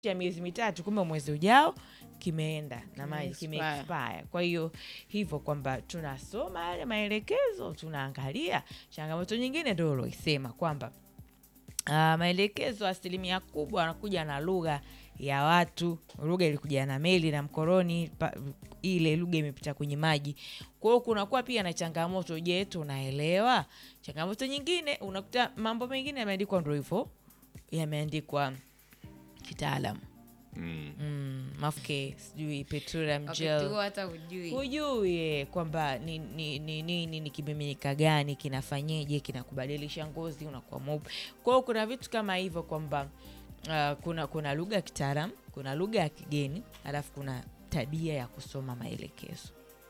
ya miezi mitatu, kumbe mwezi ujao kimeenda na maji Kime kime expire. Kwa hiyo hivyo kwamba tunasoma yale maelekezo, tunaangalia. Changamoto nyingine ndio uloisema kwamba uh, maelekezo asilimia kubwa anakuja na lugha ya watu. Lugha ilikuja na meli na mkoroni pa, ile lugha imepita kwenye maji. Kwa hiyo kunakuwa pia na changamoto. Je, tunaelewa? Changamoto nyingine unakuta mambo mengine yameandikwa ndo hivyo, yameandikwa kitaalam Mm. mm, mafuke sijui petroleum wakati gel huo hata hujui hujui eh, kwamba ni ni ni, ni, ni, ni kimiminika gani kinafanyeje kinakubadilisha ngozi unakuwa mweupe kwa hiyo kuna vitu kama hivyo kwamba uh, kuna kuna lugha ya kitaalam kuna lugha ya kigeni alafu kuna tabia ya kusoma maelekezo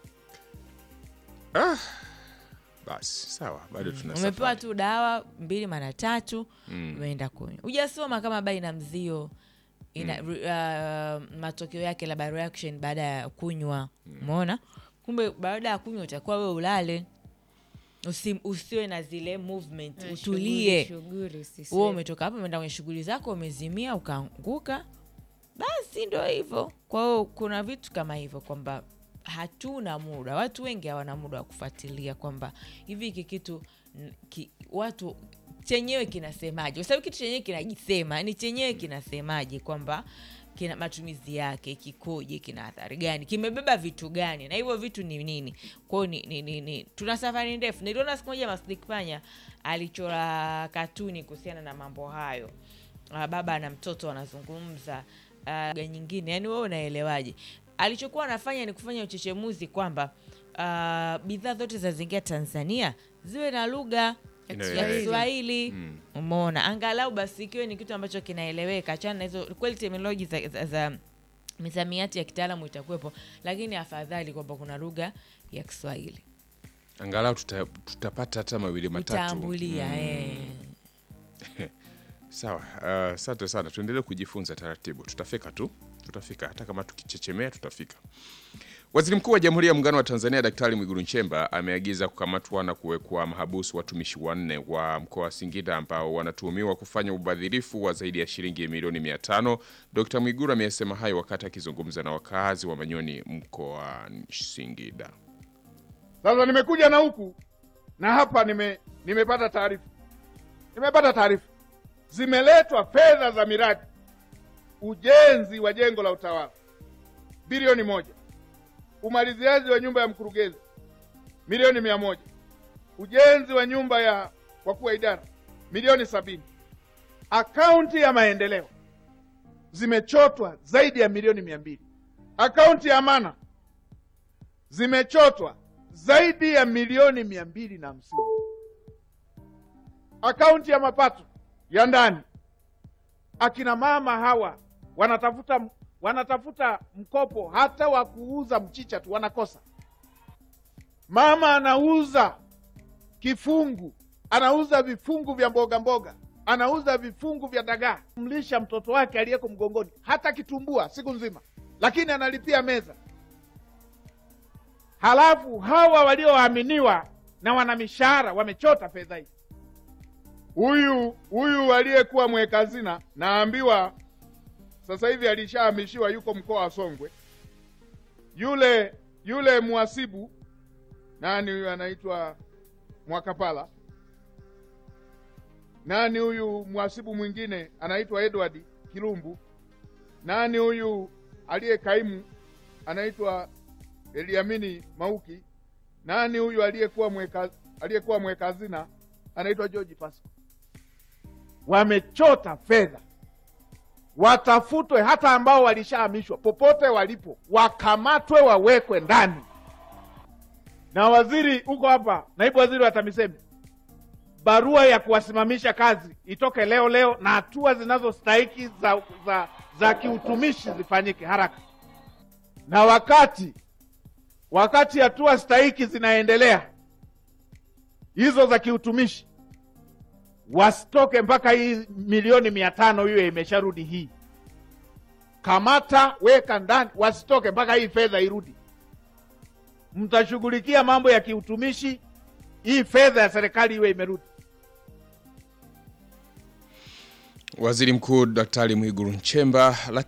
Basi sawa, bado tuna umepewa safari. tu dawa mbili mara tatu Mm. umeenda kunywa hujasoma kama bai na mzio ina, uh, matokeo yake labda reaction baada ya kunywa umeona kumbe baada ya kunywa utakuwa we ulale Usi, usiwe na zile movement Eh, utulie shughuli, shughuli, usiswe- huo umetoka hapo umeenda kwenye shughuli zako umezimia ukaanguka basi ndo hivyo kwa hiyo kuna vitu kama hivyo kwamba hatuna muda watu wengi hawana muda wa kufuatilia kwamba hivi hiki kitu n- ki, watu chenyewe kinasemaje kwa sababu kitu chenyewe kinajisema ni chenyewe kinasemaje kwamba kina matumizi yake kikoje kina athari gani kimebeba vitu gani na hivyo vitu ni nini kwao ni, ni, ni, ni, tuna safari ndefu niliona siku moja Masdik Panya alichora katuni kuhusiana na mambo hayo uh, baba na mtoto wanazungumza uh, lugha nyingine yani wewe unaelewaje alichokuwa anafanya ni kufanya uchechemuzi kwamba uh, bidhaa zote zinazoingia tanzania ziwe na lugha Inaeleweka. ya kiswahili Mm. umeona angalau basi ikiwe ni kitu ambacho kinaeleweka achana na hizo kweli terminology za, za, za misamiati ya kitaalamu itakuwepo lakini afadhali kwamba kuna lugha ya kiswahili Angalau tuta, tutapata hata mawili matatu. kutambulia Mm. eh. Sawa, uh, asante sana. Tuendelee kujifunza taratibu, tutafika tu, tutafika hata kama tukichechemea, tutafika. Waziri Mkuu wa Jamhuri ya Muungano wa Tanzania Daktari Mwigulu Nchemba ameagiza kukamatwa na kuwekwa mahabusu watumishi wanne wa mkoa wa Singida ambao wanatuhumiwa kufanya ubadhirifu wa zaidi ya shilingi milioni mia tano. Dkt Mwigulu amesema hayo wakati akizungumza na wakazi wa Manyoni mkoani Singida. Sasa nimekuja na huku na hapa nime, nimepata taarifa nimepata taarifa zimeletwa fedha za miradi ujenzi wa jengo la utawala bilioni moja, umaliziaji wa nyumba ya mkurugenzi milioni mia moja, ujenzi wa nyumba ya wakuu wa idara milioni sabini. Akaunti ya maendeleo zimechotwa zaidi ya milioni mia mbili. Akaunti ya amana zimechotwa zaidi ya milioni mia mbili na hamsini. Akaunti ya mapato ya ndani, akina mama hawa wanatafuta wanatafuta mkopo hata wa kuuza mchicha tu wanakosa. Mama anauza kifungu, anauza vifungu vya mboga mboga, anauza vifungu vya dagaa, mlisha mtoto wake aliyeko mgongoni, hata kitumbua siku nzima, lakini analipia meza halafu hawa walioaminiwa na wana mishahara wamechota fedha hii. Huyu huyu aliyekuwa mweka hazina naambiwa sasa hivi alishahamishiwa, yuko mkoa wa Songwe. Yule yule mhasibu nani huyu anaitwa Mwakapala, nani huyu mhasibu mwingine anaitwa Edward Kilumbu, nani huyu aliye kaimu anaitwa Eliamini Mauki, nani huyu aliyekuwa mweka aliyekuwa mweka hazina anaitwa George Pasco. Wamechota fedha, watafutwe, hata ambao walishahamishwa popote walipo, wakamatwe, wawekwe ndani. Na waziri uko hapa, naibu waziri wa TAMISEMI, barua ya kuwasimamisha kazi itoke leo leo, na hatua zinazostahiki za, za, za kiutumishi zifanyike haraka, na wakati wakati hatua stahiki zinaendelea hizo za kiutumishi, wasitoke mpaka hii milioni mia tano hiyo imesharudi. Hii kamata, weka ndani, wasitoke mpaka hii fedha irudi. Mtashughulikia mambo ya kiutumishi, hii fedha ya serikali iwe imerudi. Waziri Mkuu Daktari Mwigulu Nchemba